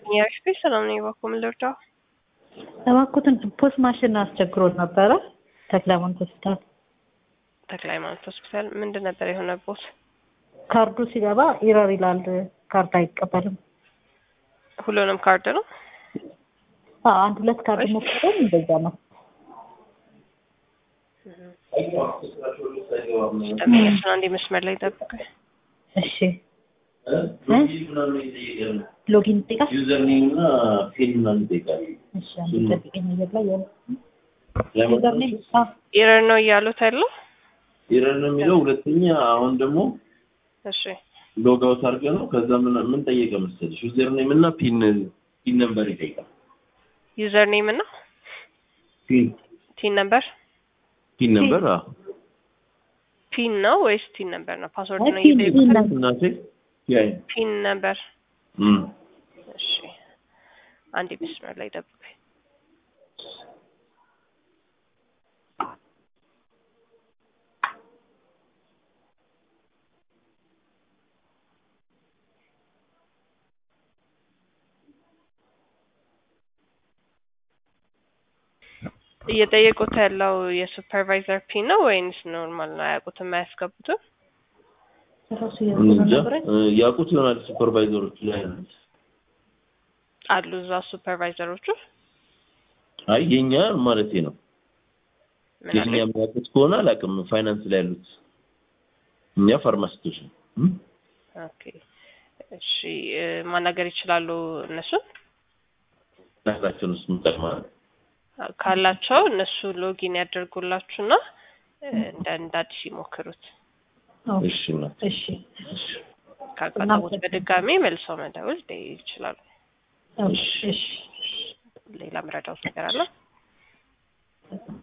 የኤፍፒ ሰላም ነኝ። እባክዎ ምን ልርዳው? እባክዎትን ፖስ ማሽን አስቸግሮን ነበረ ተክለሃይማኖት ሆስፒታል። ተክለ ሃይማኖት ሆስፒታል ምንድን ነበር የሆነቦት? ካርዱ ሲገባ ኢረር ይላል፣ ካርድ አይቀበልም። ሁሉንም ካርድ ነው? አዎ፣ አንድ ሁለት ካርድ ሞክረን እንደዛ ነው። ደንበኛችን አንዴ መስመር ላይ ጠብቀኝ። እሺ ሎጊን ይጠይቃል። ዩዘር ኔም እና ፒን ምናምን ይጠይቃል። እሺ አንዴ ጠብቀኝ። ነገር ላይ ያለ ዩዘር ኔም አዎ ኢረር ነው እያሉት ያለው? ኢረር ነው የሚለው። ሁለተኛ አሁን ደግሞ እሺ ሎግ አውት አድርገህ ነው። ከዛ ምን ምን ጠየቀ መሰለሽ? ዩዘር ኔም እና ፒን ፒን ነምበር ይጠይቃል። ዩዘር ኔም እና ፒን ቲን ነምበር ፒን ነምበር አዎ ፒን ነው ወይስ ቲን ነምበር ነው? ፓስወርድ ነው ፒን እየጠየቁት? ፒን ነምበር እናቴ ያይ ፒን ነምበር እም እሺ አንዴ መስመር ላይ ጠብቀኝ። እየጠየቁት ያለው የሱፐርቫይዘር ፒን ነው ወይንስ ኖርማል ነው? አያውቁትም፣ አያስገቡትም? ራሱ እንጃ ያዘ እ ያውቁት ይሆናል ሱፐርቫይዘሮቹ ላይ አሉ እዛ ሱፐርቫይዘሮቹ አይ የኛ ማለቴ ነው። ምን የኛ አለ? የሚያውቁት ከሆነ አላውቅም። ፋይናንስ ላይ ያሉት እኛ ፋርማሲስቶች ነው። እም? ኦኬ እሺ እ ማናገር ይችላሉ እነሱን ናግራቸውን ውስጥ ምጠቅማል ካላቸው እነሱ ሎጊን ያደርጉላችሁና እ እንደ እንደ አዲስ ይሞክሩት። እሺ እናት እሺ ካጋጠሙት በድጋሚ መልሰው መደወል ይችላሉ። እሺ እሺ ሌላ ምረዳውት ነገር አለ?